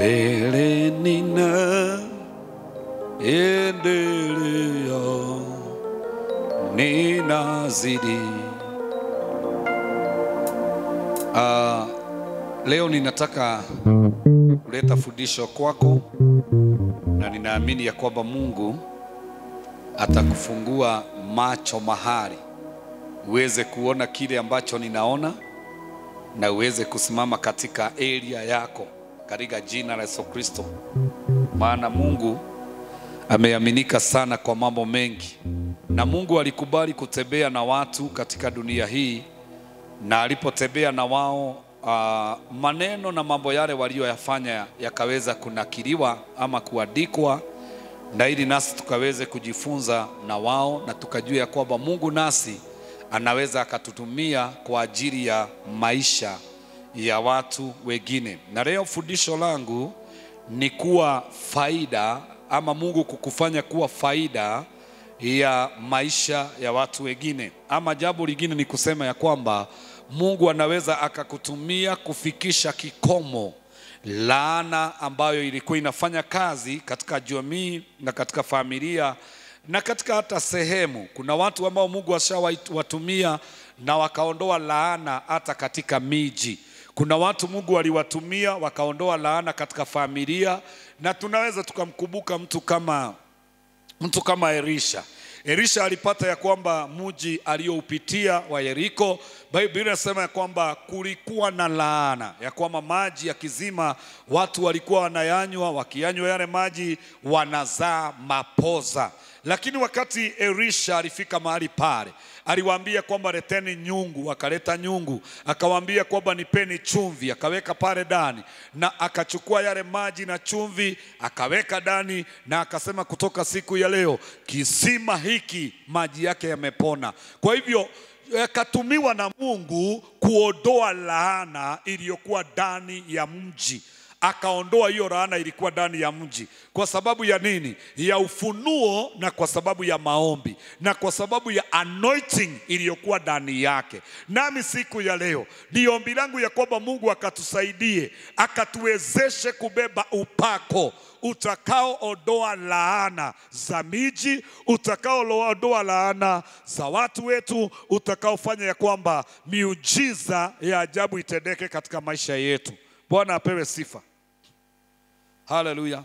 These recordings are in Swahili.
mbele nina endelea ninazidi. Ah, leo ninataka kuleta fundisho kwako na ninaamini ya kwamba Mungu atakufungua macho mahali uweze kuona kile ambacho ninaona na uweze kusimama katika area yako katika jina la Yesu Kristo, maana Mungu ameaminika sana kwa mambo mengi, na Mungu alikubali kutembea na watu katika dunia hii, na alipotembea na wao uh, maneno na mambo yale walioyafanya yakaweza kunakiliwa ama kuandikwa, na ili nasi tukaweze kujifunza na wao na tukajua ya kwamba Mungu nasi anaweza akatutumia kwa ajili ya maisha ya watu wengine. Na leo fundisho langu ni kuwa faida ama Mungu kukufanya kuwa faida ya maisha ya watu wengine, ama jambo lingine ni kusema ya kwamba Mungu anaweza akakutumia kufikisha kikomo laana ambayo ilikuwa inafanya kazi katika jamii na katika familia na katika hata sehemu. Kuna watu ambao Mungu ashawatumia na wakaondoa laana hata katika miji. Kuna watu Mungu aliwatumia wakaondoa laana katika familia, na tunaweza tukamkumbuka mtu kama mtu kama Elisha. Elisha alipata ya kwamba mji aliyoupitia wa Yeriko, Biblia inasema ya kwamba kulikuwa na laana, ya kwamba maji ya kizima watu walikuwa wanayanywa, wakiyanywa yale maji wanazaa mapoza. Lakini wakati Elisha alifika mahali pale, aliwaambia kwamba leteni nyungu, akaleta nyungu, akawaambia kwamba nipeni chumvi, akaweka pale ndani, na akachukua yale maji na chumvi akaweka ndani, na akasema kutoka siku ya leo kisima hiki maji yake yamepona. Kwa hivyo yakatumiwa na Mungu kuondoa laana iliyokuwa ndani ya mji akaondoa hiyo laana ilikuwa ndani ya mji. Kwa sababu ya nini? Ya ufunuo na kwa sababu ya maombi na kwa sababu ya anointing iliyokuwa ndani yake. Nami siku ya leo ni ombi langu ya kwamba Mungu akatusaidie, akatuwezeshe kubeba upako utakaoondoa laana za miji, utakaoondoa laana za watu wetu, utakaofanya ya kwamba miujiza ya ajabu itendeke katika maisha yetu. Bwana apewe sifa. Haleluya.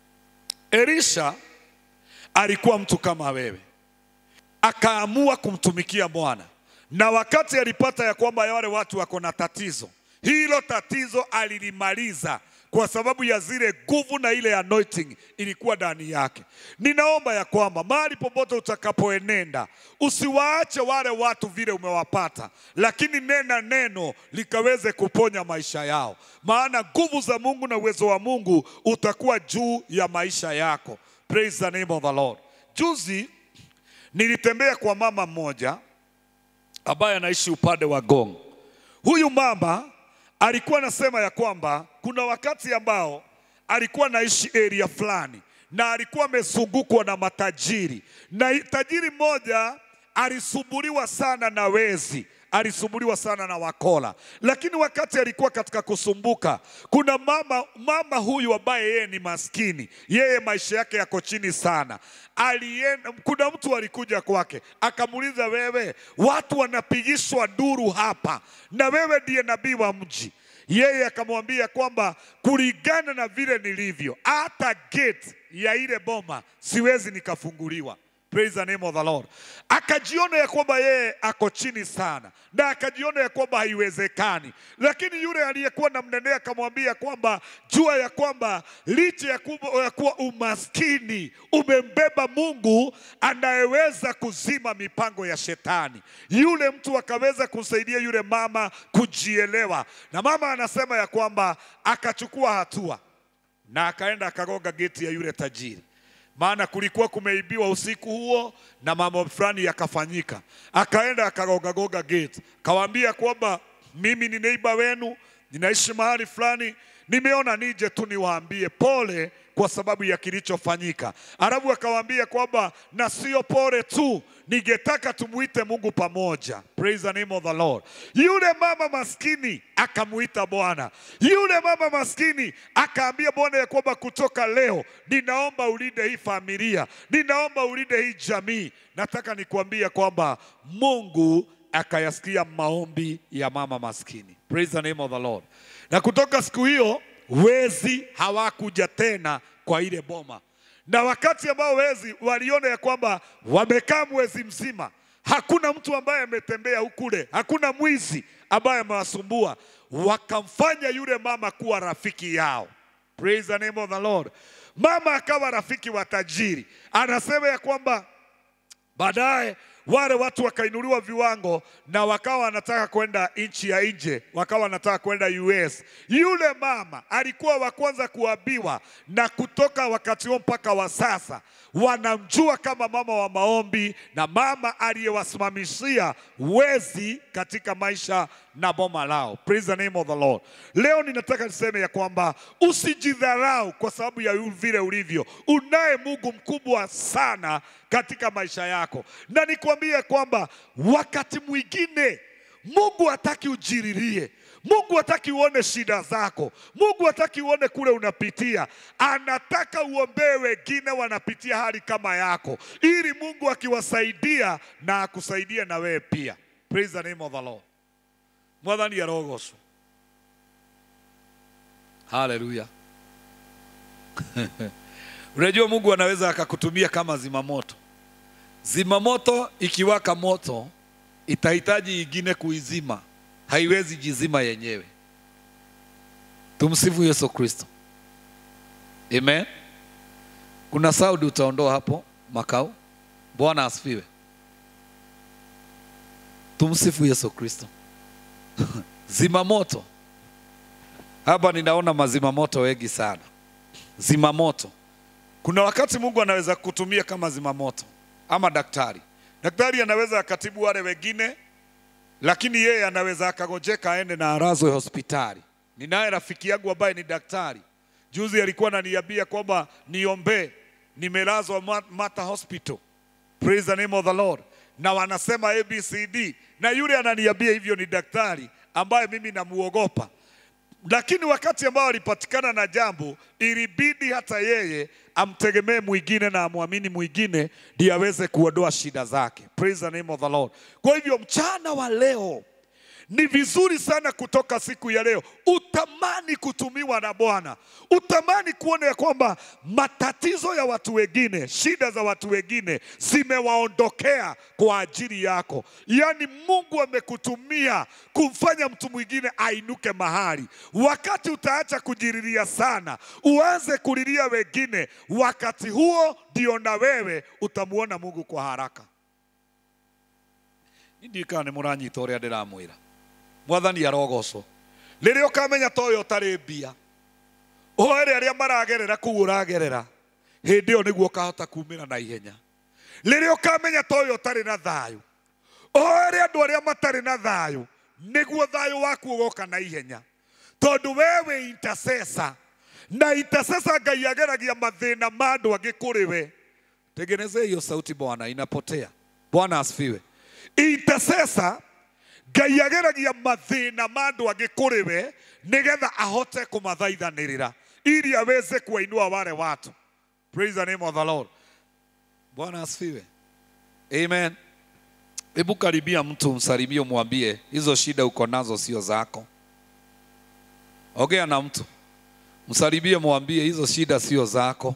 Elisha alikuwa mtu kama wewe, akaamua kumtumikia Bwana, na wakati alipata ya kwamba wale watu wako na tatizo, hilo tatizo alilimaliza kwa sababu ya zile nguvu na ile anointing ilikuwa ndani yake. Ninaomba ya kwamba mahali popote utakapoenenda usiwaache wale watu vile umewapata, lakini nena neno likaweze kuponya maisha yao, maana nguvu za Mungu na uwezo wa Mungu utakuwa juu ya maisha yako. Praise the name of the Lord. Juzi nilitembea kwa mama mmoja ambaye anaishi upande wa Gong. Huyu mama alikuwa anasema ya kwamba kuna wakati ambao alikuwa anaishi area fulani na alikuwa amezungukwa na matajiri, na tajiri mmoja alisumbuliwa sana na wezi, alisumbuliwa sana na wakola. Lakini wakati alikuwa katika kusumbuka, kuna mama, mama huyu ambaye yeye ni maskini, yeye maisha yake yako chini sana. Alienda, kuna mtu alikuja kwake akamuuliza, wewe, watu wanapigishwa duru hapa na wewe ndiye nabii wa mji. Yeye akamwambia kwamba kulingana na vile nilivyo, hata gate ya ile boma siwezi nikafunguliwa. Praise the name of the Lord. Akajiona ya kwamba yeye ako chini sana na akajiona ya kwamba haiwezekani, lakini yule aliyekuwa namnenea akamwambia kwamba jua ya kwamba licha ya kuwa, ya kuwa umaskini umembeba Mungu anayeweza kuzima mipango ya shetani. Yule mtu akaweza kusaidia yule mama kujielewa, na mama anasema ya kwamba akachukua hatua na akaenda akagonga geti ya yule tajiri maana kulikuwa kumeibiwa usiku huo na mambo fulani yakafanyika. Akaenda akagogagoga gate, kawaambia kwamba mimi ni neiba wenu ninaishi mahali fulani, nimeona nije tu niwaambie pole kwa sababu ya kilichofanyika. Arabu akawaambia kwamba na sio pole tu, ningetaka tumuite Mungu pamoja. Praise the name of the Lord. Yule mama maskini akamuita Bwana. Yule mama maskini akaambia Bwana ya kwamba kutoka leo ninaomba ulinde hii familia, ninaomba ulinde hii jamii. Nataka nikuambia kwamba Mungu akayasikia maombi ya mama maskini. Praise the name of the Lord. Na kutoka siku hiyo wezi hawakuja tena kwa ile boma, na wakati ambao wezi waliona ya kwamba wamekaa mwezi mzima, hakuna mtu ambaye ametembea hukule, hakuna mwizi ambaye amewasumbua, wakamfanya yule mama kuwa rafiki yao. Praise the name of the Lord. Mama akawa rafiki wa tajiri, anasema ya kwamba Baadaye wale watu wakainuliwa viwango na wakawa wanataka kwenda nchi ya nje, wakawa wanataka kwenda US. Yule mama alikuwa wa kwanza kuambiwa, na kutoka wakati huo mpaka wa sasa wanamjua kama mama wa maombi na mama aliyewasimamishia wezi katika maisha na boma lao. Praise the name of the Lord. Leo ninataka niseme ya kwamba usijidharau kwa sababu ya vile ulivyo. Unaye Mungu mkubwa sana katika maisha yako, na nikwambie kwamba wakati mwingine Mungu hataki ujiririe. Mungu hataki uone shida zako. Mungu hataki uone kule unapitia. Anataka uombee wengine wanapitia hali kama yako, ili Mungu akiwasaidia na akusaidie na wewe pia. Praise the name of the Lord. Mwathani arogocwo. Haleluya. Unajua Mungu anaweza akakutumia kama zimamoto. Zimamoto ikiwaka moto itahitaji ingine kuizima, haiwezi jizima yenyewe. Tumsifu Yesu Kristo. Amen. Kuna saudi utaondoa hapo makao. Bwana asifiwe. Tumsifu Yesu Kristo. Zimamoto hapa ninaona mazimamoto wengi sana. Zimamoto, kuna wakati Mungu anaweza kutumia kama zimamoto ama daktari. Daktari anaweza akatibu wale wengine, lakini yeye anaweza akagojeka aende na arazwe hospitali. Ninaye rafiki yangu ambaye ni daktari, juzi alikuwa ananiambia kwamba niombee, nimelazwa Ma- Mata Hospital. Praise the name of the Lord. Na wanasema ABCD, na yule ananiambia hivyo ni daktari ambaye mimi namuogopa lakini wakati ambao alipatikana na jambo, ilibidi hata yeye amtegemee mwingine na amwamini mwingine ndiye aweze kuondoa shida zake. Praise the name of the Lord. Kwa hivyo mchana wa leo ni vizuri sana kutoka siku ya leo utamani kutumiwa na Bwana, utamani kuona ya kwamba matatizo ya watu wengine, shida za watu wengine zimewaondokea kwa ajili yako. Yaani Mungu amekutumia kumfanya mtu mwingine ainuke mahali. Wakati utaacha kujiriria sana, uanze kulilia wengine, wakati huo ndio na wewe utamuona Mungu kwa haraka. Indikana nĩ mũranyita ũrĩa ndĩramwĩra mwathani arogocwo rĩrĩa ũkamenya ta ũyũ ũtarĩ mbia ũhoere arĩa maragerera kũu ũragerera hĩndĩ ĩyo nĩguo ũkahota kumĩra na ihenya rĩrĩa ũkamenya ta ũyũ ũtarĩ na thayũ ũhoere andũ arĩa matarĩ na thayũ nĩguo thayũ waku ũgoka na ihenya tondũ wewe wĩ intercessor na intercessor ngai ageragia mathĩna ma andũ angĩ kũrĩ we tengenezee hiyo sauti bwana inapotea bwana asifiwe intercessor ngai ageragia mathĩna ma andũ angĩ kũrĩ we nĩgetha ahote kũmathaithanĩrĩra ili aweze kuwainua wale watu praise the name of the lord bwana asifiwe amen hebu karibia mtu msalimie umwambie hizo shida uko nazo sio zako ongea na mtu msalimie mwambie hizo shida sio zako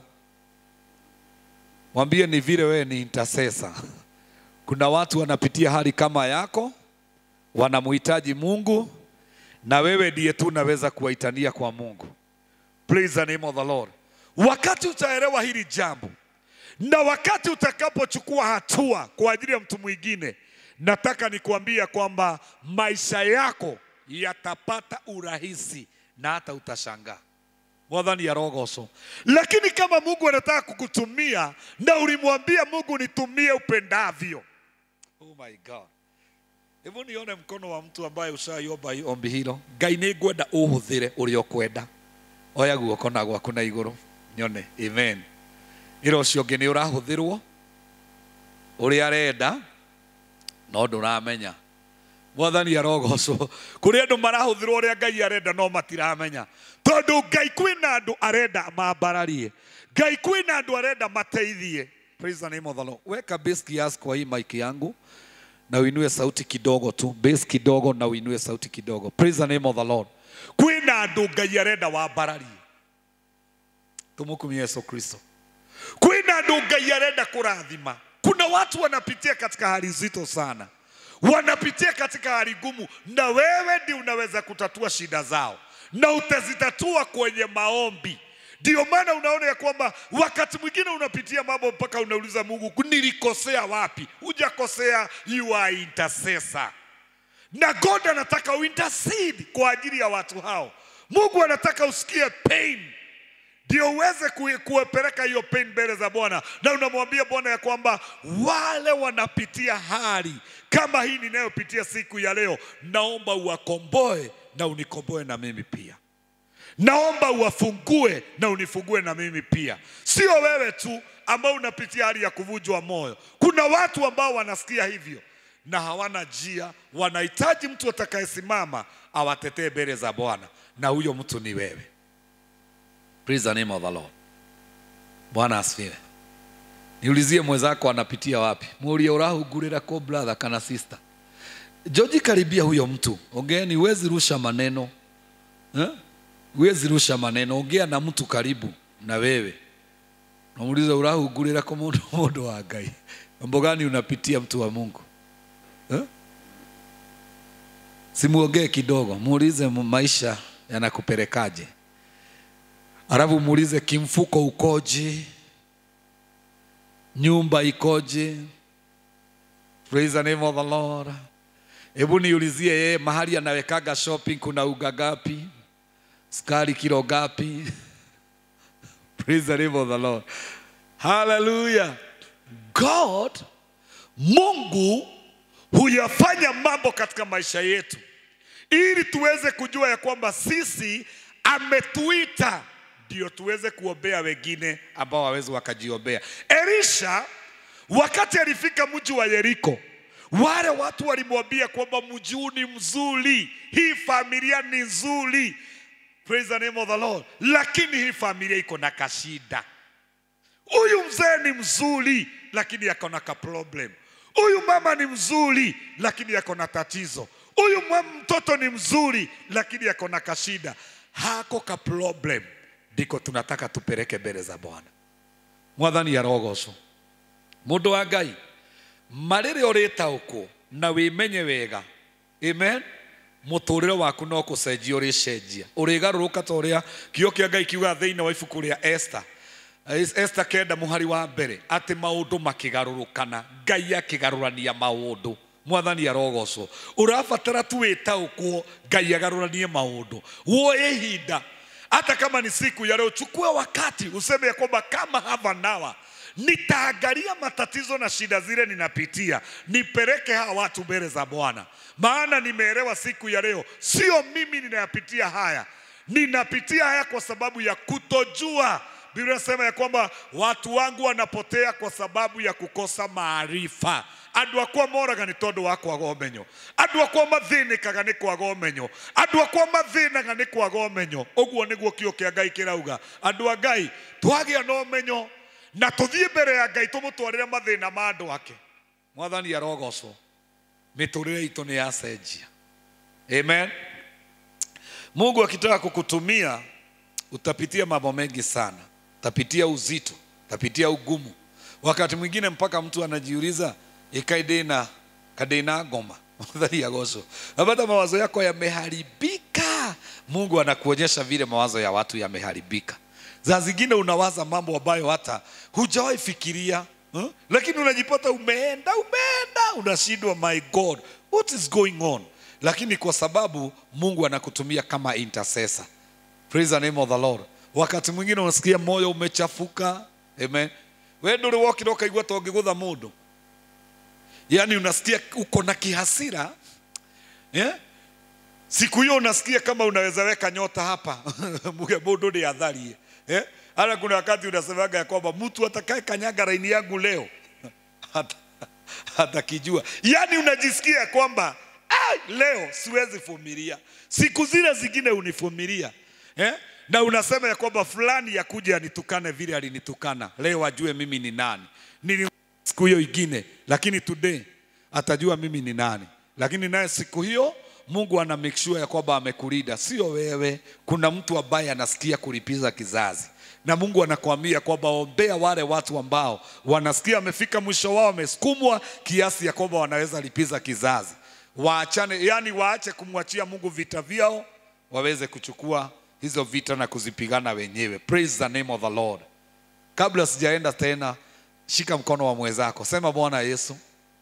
mwambie ni vile wewe ni intercessor kuna watu wanapitia hali kama yako wanamhitaji Mungu na wewe ndiye tu unaweza kuwaitania kwa Mungu. Praise the name of the Lord. Wakati utaelewa hili jambo na wakati utakapochukua hatua kwa ajili ya mtu mwingine, nataka nikuambia kwamba maisha yako yatapata urahisi na hata utashangaa. Mwathani arogocwo. Lakini kama Mungu anataka kukutumia na ulimwambia Mungu nitumie upendavyo, oh my God hebu nione mkono wa mtu ambaye ushaiomba hii ombi hilo ngai nĩ ngwenda ũhũthĩre ũrĩa ũkwenda oya guoko na gwaku na igũrũ nyone amen ĩra ũcio ũngĩ nĩ ũrahũthĩrwo ũrĩa arenda no ndũramenya mwathani arogocwo kũrĩ andũ marahũthĩrwo ũrĩa ngai arenda no matiramenya tondũ ngai kwĩna andũ arenda mambararie ngai kwĩna andũ arenda mateithie praise the name of the Lord weka bass kiasi kwa hii mic yangu na uinue sauti kidogo tu bass kidogo na uinue sauti kidogo praise the name of the Lord kwĩna andũ ngai arenda wambararie tumukumie Yesu Kristo kwĩna andũ ngai arenda kũrathima kuna watu wanapitia katika hali nzito sana wanapitia katika hali ngumu na wewe ndi unaweza kutatua shida zao na utazitatua kwenye maombi ndio maana unaona ya kwamba wakati mwingine unapitia mambo mpaka unauliza mungu nilikosea wapi hujakosea you are intercessor na god anataka uintercede kwa ajili ya watu hao mungu anataka usikie pain ndio uweze ku- kuwepeleka hiyo pain mbele za Bwana, na unamwambia Bwana ya kwamba wale wanapitia hali kama hii ninayopitia siku ya leo, naomba uwakomboe na unikomboe na mimi pia. Naomba uwafungue na unifungue na mimi pia. Sio wewe tu ambao unapitia hali ya kuvunjwa moyo. Kuna watu ambao wanasikia hivyo na hawana njia, wanahitaji mtu atakayesimama awatetee mbele za Bwana, na huyo mtu ni wewe. Praise the name of the Lord. Bwana asifiwe. Niulizie mwenzako anapitia wapi, muulie urahungurira ko brother kana sister. Joji, karibia huyo mtu, ongeeni. Huwezi rusha maneno eh? Huwezi rusha maneno, ongea na mtu karibu na wewe, namuuliza urahungurira ko mundu mundu wa Ngai, mambo gani unapitia mtu wa Mungu eh? Simuongee kidogo, muulize maisha yanakupelekaje alafu muulize kimfuko ukoje, nyumba ikoje. Praise the name of the Lord. Hebu niulizie yeye mahali anawekaga shopping kuna uga gapi, sukari kilo gapi? Praise the name of the Lord. Hallelujah. God, Mungu huyafanya mambo katika maisha yetu ili tuweze kujua ya kwamba sisi ametuita ndio tuweze kuombea wengine ambao wawezi wakajiombea. Elisha wakati alifika mji wa Yeriko, wale watu walimwambia kwamba mji huu ni mzuri, hii familia ni nzuri, praise the name of the Lord, lakini hii familia iko na kashida. Huyu mzee ni mzuri, lakini ako na ka problem. Huyu mama ni mzuri, lakini ako na tatizo. Huyu mwa- mtoto ni mzuri, lakini ako na kashida, hako ka problem. Ndiko tunataka tupeleke mbele za Bwana. Mwathani arogocwo mundu wa Ngai marĩrĩ ũrĩtaũkwo na wĩmenye wega amen mũtũrĩre waku no kũcenjia ũrĩcenjia ũrĩgarũrũka ta ũrĩa kĩo kĩa Ngai kiuga thĩinĩ wa ibuku rĩa Esther Esther kenda mũhari wa mbere atĩ maũndũ makĩgarũrũkana Ngai akĩgarũrania maũndũ mwathani arogocwo ũrabatara tu wĩtaũkwo Ngai agarũranie maũndũ woe ihinda hata kama ni siku ya leo, chukua wakati useme ya kwamba kama have an hour nitaangalia matatizo na shida zile ninapitia, nipeleke hawa watu mbele za Bwana, maana nimeelewa siku ya leo, sio mimi ninayapitia haya, ninapitia haya kwa sababu ya kutojua. Biblia inasema ya kwamba watu wangu wanapotea kwa sababu ya kukosa maarifa andå akwa moraga nä tondå wa kwaga å andå akwa mathä kaga nä kwaga å andå akwa mathĩnaga nĩ kwaga ũmenyo ũguo nĩguo kĩo kĩa ngai kĩrauga andũ a ngai twagĩa na ũmenyo na tũthiĩ mbere ya ngai tũmũtwarĩre mathĩna ma andũ ake mwathani arogocwo mĩtũrĩre itũ nĩ yacenjia amen mungu akitaka kukutumia utapitia mambo mengi sana utapitia uzito utapitia ugumu wakati mwingine mpaka mtu anajiuliza ikaidina kadina ngoma mwathani agocwo napata mawazo yako yameharibika mungu anakuonyesha vile mawazo ya watu yameharibika za zingine unawaza mambo ambayo hata hujawahi fikiria huh? lakini unajipata umeenda umeenda unashindwa my god what is going on lakini kwa sababu mungu anakutumia kama intercessor praise the name of the lord wakati mwingine unasikia moyo umechafuka amen we ndå rä wokire å kaigua ta å ngä gå tha må ndå yaani unasikia uko na kihasira eh? siku hiyo unasikia kama unaweza weka nyota hapa muge mundu ni atharie eh? hata kuna wakati unasemaga ya kwamba mtu atakaye kanyaga raini yangu leo hata atakijua yaani unajisikia ya kwamba "Ai, leo siwezi vumilia siku zile zingine univumilia eh? na unasema ya kwamba fulani yakuja anitukane vile alinitukana leo ajue mimi ni nani nili siku hiyo ingine lakini today atajua mimi ni nani lakini naye siku hiyo mungu ana make sure ya kwamba amekulinda sio wewe kuna mtu ambaye anasikia kulipiza kizazi na mungu anakuambia kwamba ombea wale watu ambao wanasikia amefika mwisho wao wamesukumwa kiasi ya kwamba wanaweza lipiza kizazi waachane yani waache kumwachia mungu vita vyao waweze kuchukua hizo vita na kuzipigana wenyewe praise the name of the lord kabla sijaenda tena shika mkono wa mwenzako sema bwana yesu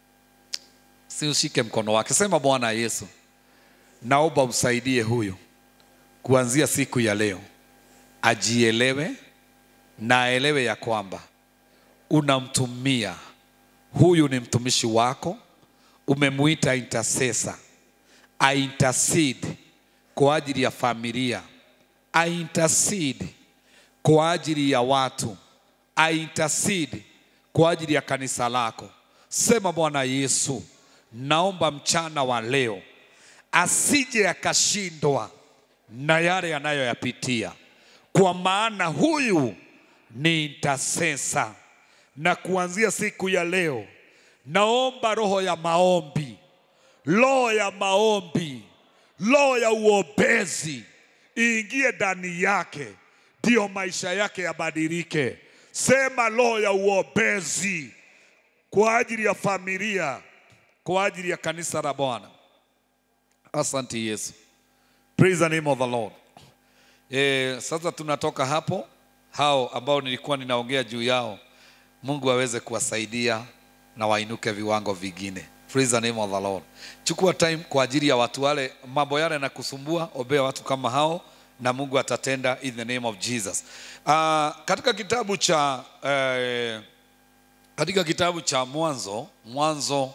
si ushike mkono wake sema bwana yesu naomba umsaidie huyu kuanzia siku ya leo ajielewe na aelewe ya kwamba unamtumia huyu ni mtumishi wako umemuita intercessor aintercede kwa ajili ya familia aintercede kwa ajili ya watu aintercede kwa ajili ya kanisa lako sema bwana yesu naomba mchana wa leo asije akashindwa na yale yanayoyapitia kwa maana huyu ni intercessor na kuanzia siku ya leo naomba roho ya maombi roho ya maombi roho ya uombezi iingie ndani yake ndiyo maisha yake yabadilike sema roho ya uombezi kwa ajili ya familia kwa ajili ya kanisa la bwana asante yesu praise the name of the lord e, sasa tunatoka hapo hao ambao nilikuwa ninaongea juu yao mungu aweze kuwasaidia na wainuke viwango vingine praise the name of the lord chukua time kwa ajili ya watu wale mambo yale na kusumbua ombea watu kama hao na mungu atatenda in the name of jesus uh, katika kitabu cha uh, katika kitabu cha mwanzo mwanzo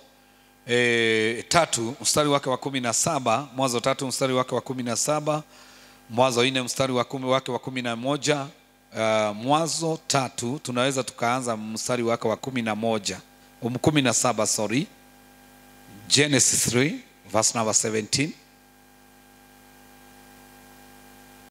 e, tatu mstari wake wa kumi na saba mwanzo tatu mstari wake wa kumi na saba mwanzo nne mstari wa kumi wake wa kumi na moja uh, mwanzo tatu tunaweza tukaanza mstari wake wa kumi na moja um, kumi na saba sorry genesis 3 verse number 17